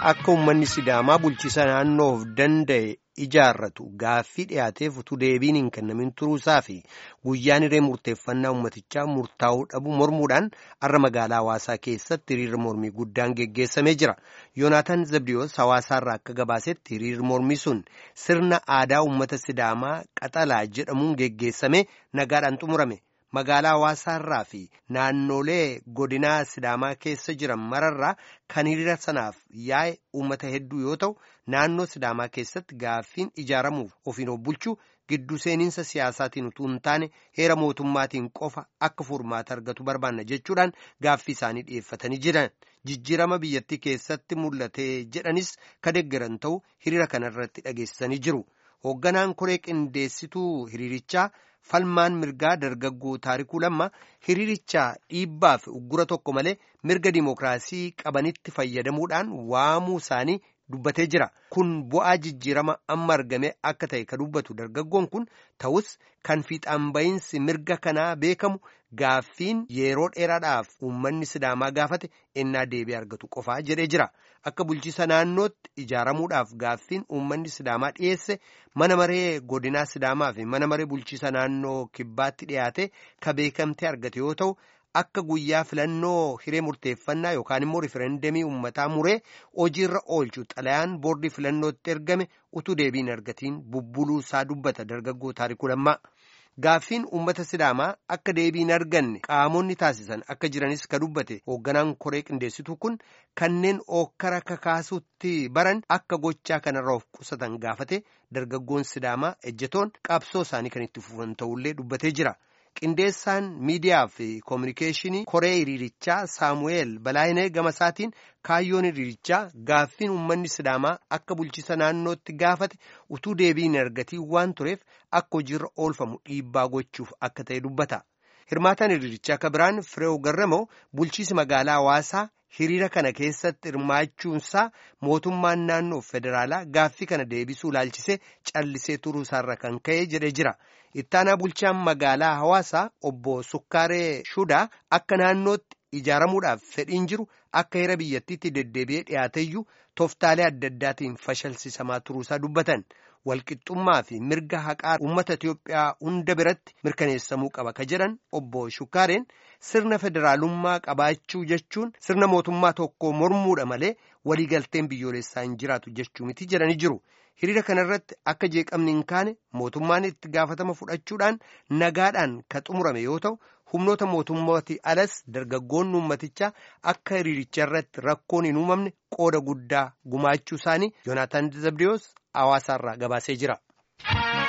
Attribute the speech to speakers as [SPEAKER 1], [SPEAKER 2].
[SPEAKER 1] akka uummanni sidaamaa bulchiisa naannoof danda'e ijaarratu gaaffii dhiyaateef utuu deebiin hin kennamin turuusaa fi guyyaan hiree murteeffannaa uummatichaa murtaa'uu dhabu mormuudhaan har'a magaalaa hawaasaa keessatti hiriirri mormii guddaan geggeessamee jira yoonaataan zabdiyoos hawaasaarraa akka gabaasetti hiriirri mormii sun sirna aadaa uummata sidaamaa qaxalaa jedhamuun geggeessamee nagaadhaan xumurame. magaalaa hawaasaarraa fi naannolee godinaa sidaamaa keessa jiran mararraa kan hiriira sanaaf yaa'e uummata hedduu yoo ta'u naannoo sidaamaa keessatti gaaffiin ijaaramuuf ofiin of bulchuu gidduu seeninsa siyaasaatiin utuu hin taane heera mootummaatiin qofa akka furmaata argatu barbaanna jechuudhaan gaaffii isaanii dhiyeeffatanii jiran jijjiirama biyyattii keessatti mul'ate jedhanis ka deeggaran ta'u hiriira kanarratti dhageessisanii jiru hoogganaan koree qindeessituu hiriirichaa. falmaan mirgaa dargaggoo taarikuu lamma hiriirichaa dhiibbaa fi uggura tokko malee mirga dimookiraasii qabanitti fayyadamuudhaan waamuu isaanii dubbatee jira kun bu'aa jijjiirama amma argame akka ta'e ka dubbatu dargaggoon kun ta'us kan fiixaan ba'iinsi mirga kanaa beekamu gaaffiin yeroo dheeraadhaaf uummanni sidaamaa gaafate ennaa deebii argatu qofaa jedhee jira akka bulchiisa naannootti ijaaramuudhaaf gaaffiin uummanni sidaamaa dhiyeesse mana maree godinaa sidaamaa fi mana maree bulchiisa naannoo kibbaatti dhiyaate ka beekamtee argate yoo ta'u. akka guyyaa filannoo hiree murteeffannaa yookaan immoo rifereendamii uummataa muree hojiirra oolchu xalayaan boordii filannootti ergame utuu deebiin argatiin bubbuluu isaa dubbata dargaggoo taarikuu lammaa gaaffiin uummata sidaamaa akka deebiin arganne qaamonni taasisan akka jiranis ka dubbate hoogganaan koree qindeessituu kun kanneen ookkara kakaasutti baran akka gochaa kanarra of qusatan gaafate dargaggoon sidaamaa ejjetoon qabsoo isaanii kan itti fufan ta'ullee dubbatee jira. qindeessaan miidiyaa fi koominikeeshinii koree hiriirichaa saamu'eel balaayinee gamasaatiin kaayyoon hiriirichaa gaaffiin uummanni sidaamaa akka bulchiisa naannootti gaafate utuu deebiin argatiin waan tureef akka hojiirra oolfamu dhiibbaa gochuuf akka ta'e dubbata hirmaataan hiriirichaa akka biraan fireew garramoo bulchiisi magaalaa hawaasaa hiriira kana keessatti hirmaachuunsaa mootummaan naannoo federaalaa gaaffii kana deebisuu ilaalchisee callisee turuusaarra kan ka'e jedhee jira. ittaanaa bulchaan magaalaa hawaasaa obbo sukkaaree shudaa akka naannootti ijaaramuudhaaf fedhiin jiru akka heera biyyattiitti deddeebi'ee dhiyaateyyuu tooftaalee adda addaatiin fashalsiisamaa turuusaa dubbatan walqixxummaa fi mirga haqaa uummata Itiyoophiyaa hunda biratti mirkaneessamuu qaba ka jedhan obbo Shukkaareen sirna federaalummaa qabaachuu jechuun sirna mootummaa tokko mormuudha malee waliigalteen biyyoolessaa hin jiraatu jechuu miti jedhanii jiru. hiriira kanarratti akka jeeqamni hin kaane mootummaan itti gaafatama fudhachuudhaan nagaadhaan ka xumurame yoo ta'u humnoota mootummaati alas dargaggoonni uummatichaa akka hiriiricha irratti rakkoon hin uumamne qooda guddaa gumaachuu isaanii yoonaataan zabdiyoos hawaasaarraa gabaasee jira.